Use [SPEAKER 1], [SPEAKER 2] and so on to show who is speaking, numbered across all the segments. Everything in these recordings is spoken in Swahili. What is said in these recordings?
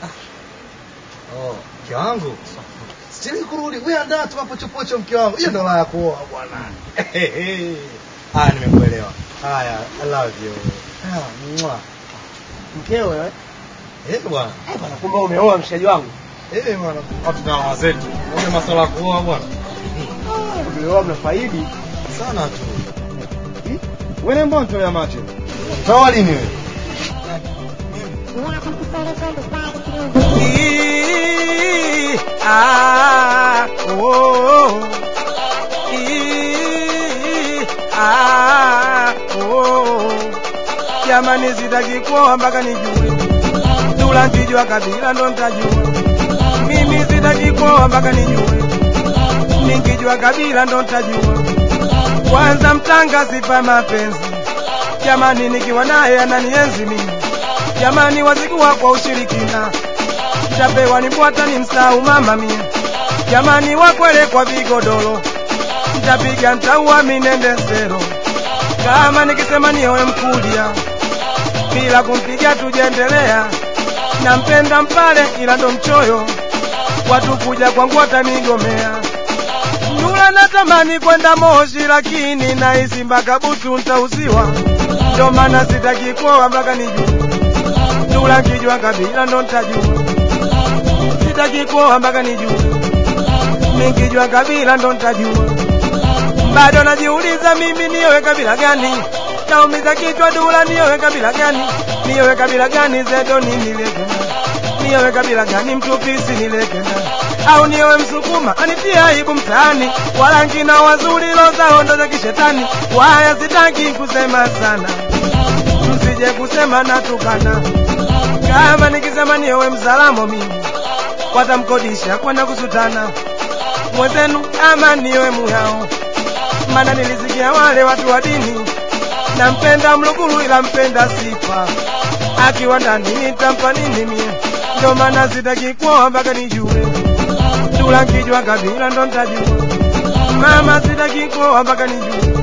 [SPEAKER 1] Oh, mke wangu. Sitaki kurudi. Wewe andaa tu hapo chopocho mke wangu. Hiyo ndo la ya kuoa bwana. Haya nimekuelewa. Haya, I love you. Ah, mwa.
[SPEAKER 2] Mkeo wewe?
[SPEAKER 1] Eh bwana.
[SPEAKER 2] Eh bwana, kumbe umeoa mshikaji wangu.
[SPEAKER 1] Eh bwana, watu na mama zetu. Una masuala ya kuoa bwana.
[SPEAKER 2] Umeoa mnafaidi.
[SPEAKER 1] Sana tu.
[SPEAKER 2] Wewe mbona unatolea macho?
[SPEAKER 1] Toa lini wewe?
[SPEAKER 3] Ii, ah, oh, ii, ah, oh. Jamani, sitaki kuoa mpaka nijue Dula nkijua kabila ndo ntajua. Mimi sitaki kuoa mpaka nijue, nikijua kabila ndo ntajua. Kwanza mtanga sifa mapenzi, jamani, nikiwa naye ananienzi mimi, jamani, wazikuwa kwa ushirikina ntapewa nibwata ni msau mama mia jamani wakwele kwa vigodoro ntapiga ntaua minende sero kama nikisema niowe mkulia bila kumpiga tujendelea nampenda mpale ila ndo mchoyo watu kuja kwangu watanigomea Nula natamani kwenda Moshi lakini nahisi mpaka butu ntauziwa, ndo maana sitaki kuoa mpaka nijue. Nula nkijua kabila ndo ntajua sitaki kuoa mpaka nijue, nikijua kabila ndo ntajua. Bado najiuliza mimi niowe kabila gani, naumiza kichwa Dula, niowe kabila gani, niowe kabila gani Zedoni nilegenda, niowe kabila gani Mtupisi nilegenda, au niowe Msukuma anitia aibu mtaani, warangi na wazuri loza ondo za kishetani. Waya sitaki kusema sana, msije kusema natukana, kama nikisema niowe Mzalamo mimi watamkodisha kwenda kusutana mwenzenu ama niwe muyao mana nilisikia wale watu wa dini nampenda mluguru ila mpenda sifa akiwa ndani nitampa nini mie ndo maana sitaki kuoa mpaka nijue Dula nkijua kabila ndo ntajua mama sitaki kuoa mpaka nijue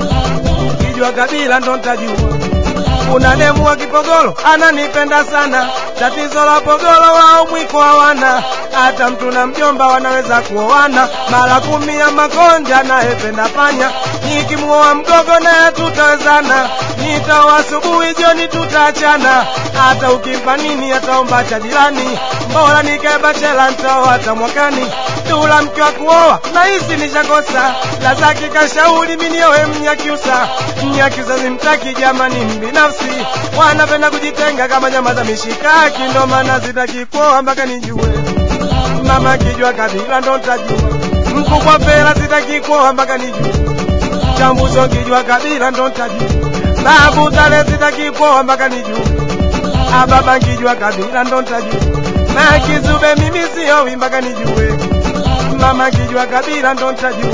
[SPEAKER 3] kijua kabila ndo ntajua kuna demu wa Kipogolo ananipenda sana, tatizo la Pogolo wao mwiko hawana, hata mtu na mjomba wanaweza kuoana mara kumi ya makonja anayependa panya, nikimuoa mgogo naye tutawezana, nitaoa asubuhi jioni tutaachana, hata ukimpa nini ataomba cha jirani, bora nikae bachela nitaoa hata mwakani. Dula mke wa kuoa nahisi nishakosa, la zake kashauri mimi nioe Mnyakyusa. Mnyakyusa simtaki jamani, mbinafsi wanapenda kujitenga kama nyama za mishikaki, ndo maana sitaki kuoa mpaka nijue. Mama kijua kabila ndo ntajua, mkubwa pela sitaki kuoa mpaka nijue. Chambuso kijua kabila ndo ntajua, babu tale sitaki kuoa mpaka nijue. Ababa nkijua kabila ndo ntajua, na kizube mimi siowi mpaka nijue mama kijua kabila ndo ntajua.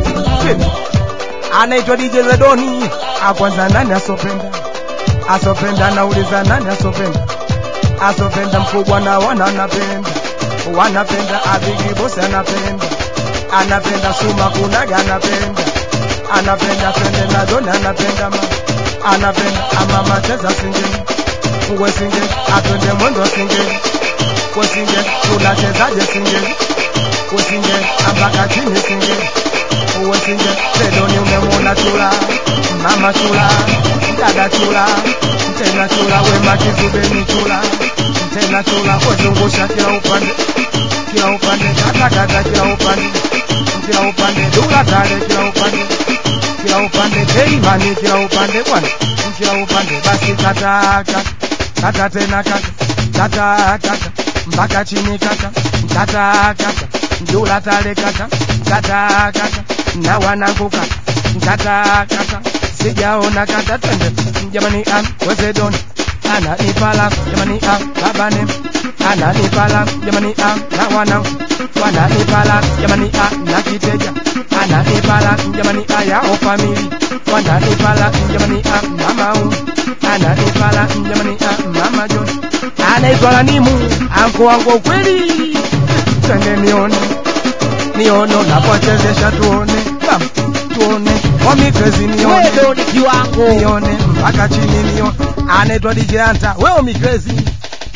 [SPEAKER 3] Anaitwa DJ Zedoni, akwanza nani asopenda? Asopenda nauliza nani asopenda? Asopenda mkubwa na wana anapenda, wanapenda Abigi Boss anapenda, anapenda Suma Kunaga anapenda, anapenda Pende na Doni anapenda ma, anapenda amama cheza singeli, uwe singeli, atwende mwendo singeli, kwa singeli tunachezaje singeli usinge ambaka chini singe uwesinge sedoni umemwona chula mama chula dada chula tena chula wema kizubeni chula tena chula wezungusha kila upande kila upande katakata kila upande kila upande dula tale kila upande kila upande teimani kila upande bwana kila upande basi kata kata kata tena kata kata kata mpaka chini kata kata kata Dula tale kata kata kata na wanangu kata kata kata sijaona kata twende jamani am wezedoni ananipala jamani am babane ananipala jamani am na wanangu wananipala jamani am na kiteja ananipala jamani ayao famili wananipala jamani am na mau ananipala jamani am mama John anaitwa Lanimu anko wangu ukweli twende nione niono napochezesha tuone bam tuone omikrezi nione
[SPEAKER 4] Wewe ni kiwango.
[SPEAKER 3] nione mpaka chini nione anaitwa DJ Anta wewe omikrezi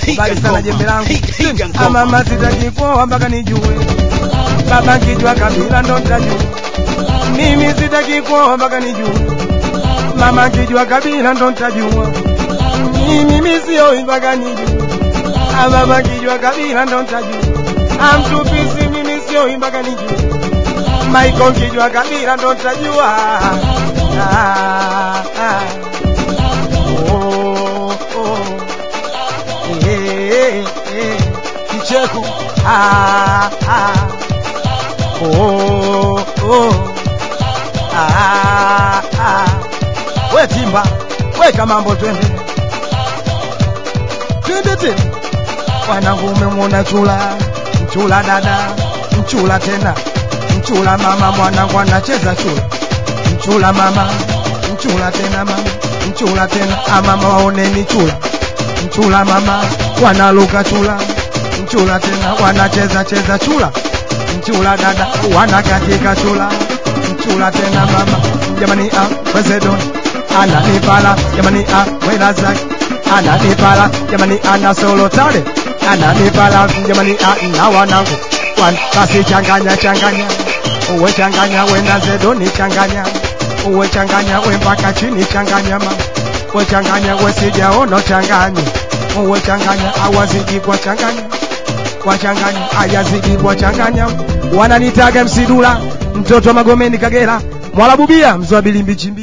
[SPEAKER 3] bali sana jembe langu amama sitaki kuoa mpaka nijue baba nkijua kabila ndo ntajua mimi sitaki kuoa mpaka nijue mama nkijua kabila ndo ntajua mimi sioi mpaka nijue baba nkijua kabila ndo ntajua amtupisi mimi sioi mpaka nijue maiko nkijua kabila ndo ntajua ah, ah. Oh, oh. Eh, eh, kicheko ah, ah. Oh, oh. Ah, ah. we timba weka mambo twende twende tena wanangu umemwona chula mchula dada mchula tena mchula mama mwanangu anacheza chula mchula mama mchula tena mama mchula tena amama waoneni chula mchula mama wanaluka chula mchula tena wanacheza cheza chula mchula dada wanakatika chula mchula tena mama jamani ah, wezedon ananipala jamani ah, welazak ananipala jamani ana solo tale ananipala jamani ah, na wanangu wan basi changanya changanya uwe changanya wenda zedoni changanya uwe changanya we mpaka chini changanya mama we changanya we sijaona changanya uwe changanya awazidi kwa changanya kwa changanya ayazidi kwa changanya wananitaga msidula mtoto wa magomeni kagera mwalabubia mzwabili mbichimbi